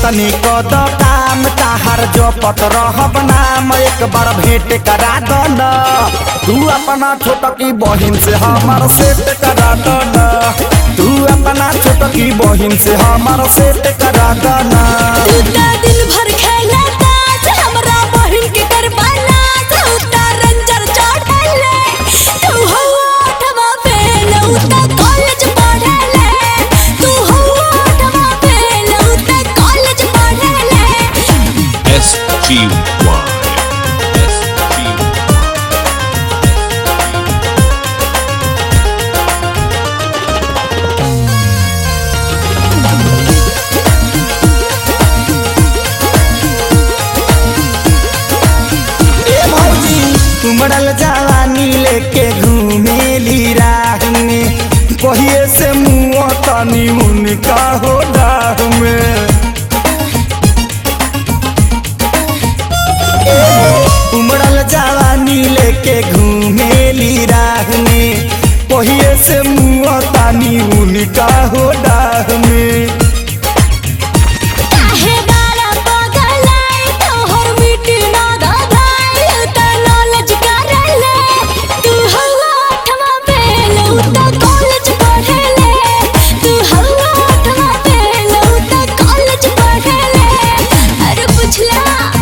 तनी कद काम ताहार जपत रहब नाम एक बार भेंट करा दन तू अपना छोटकी बहिन से हमार सेट करा दन तू अपना छोटकी बहिन से हमार सेट करा दन तू त दिन भर खेला ताश हमरा बहिन के करवाना तू त रंजर चढ़ले तू हो आठवा फेल उ त कॉलेज पढ़ले तू हो आठवा फेल उ त कॉलेज पढ़ले S G Y S G ए भौजी उमड़ल जवानी लेके घूमेली राह में कहिए से मुँह तनी उनका हो डाह में ए, उमड़ल जवानी लेके घूमेली राह में कहिए से मुँह तानी उनका हो डाह में काहे बारा पगलाई तोहर मिट्टी ना दधाई त नॉलेज करले तू हो आठवा फेल उ त कॉलेज पढ़ले तू हो आठवा फेल उ त कॉलेज पढ़ले अरे पुछला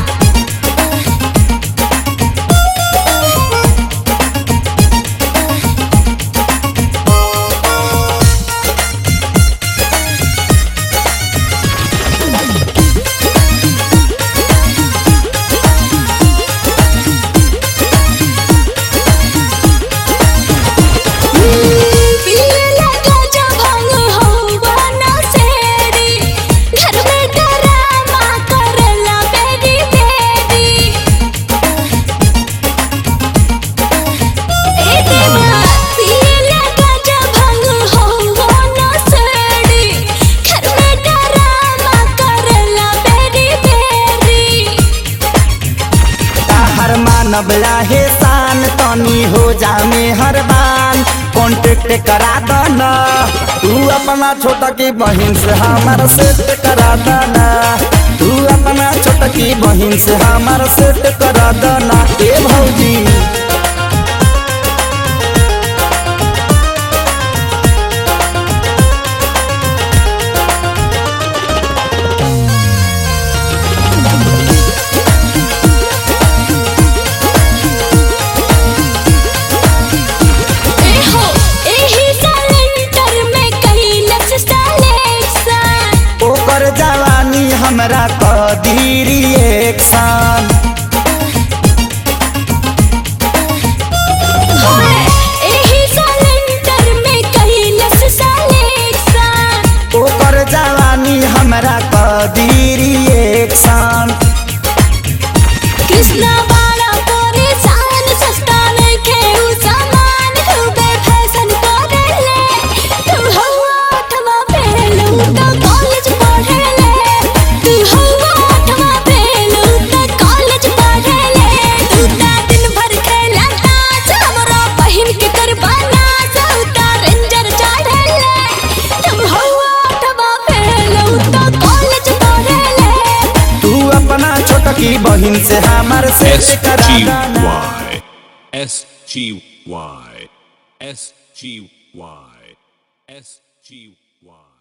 पीला गजा भंग होवा ना सेरी घर में डरामा करला बेरी बेरी ए देवा पीला गजा भंग होवा ना सेरी घर में डरामा करला बेरी बेरी ताहर मानव लाहे शान तनी हो जा में हर बान कॉन्टेक्ट करा दना तू अपना छोटा की बहन से हमार सेट करा दना तू अपना छोटा की बहन से हमार सेट करा दना ए भौजी एहो एही सिलेंडर में कैलस सिलेक्शन ओकर जवानी हमरा कदीरी एक्शन होए एही सिलेंडर में कैलस सिलेक्शन ओकर जवानी हमरा कदीरी एक्शन कृष्णा बाड़ा परेशान सस्ता नइखे उ सामान खूबे फैशन करेले तू हो आठवा फेल उ त कॉलेज पढ़ेले तू हो आठवा फेल उ त कॉलेज पढ़ेले तू त दिन भर खेला ताश हमरा बहिन के करवाना सौता रेंजर चढ़ेले तू हो आठवा फेल उ त कॉलेज पढ़ेले तू अपना छोटकी बहन से हमार सेट S करा G दना Y S G Y S G Y S G Y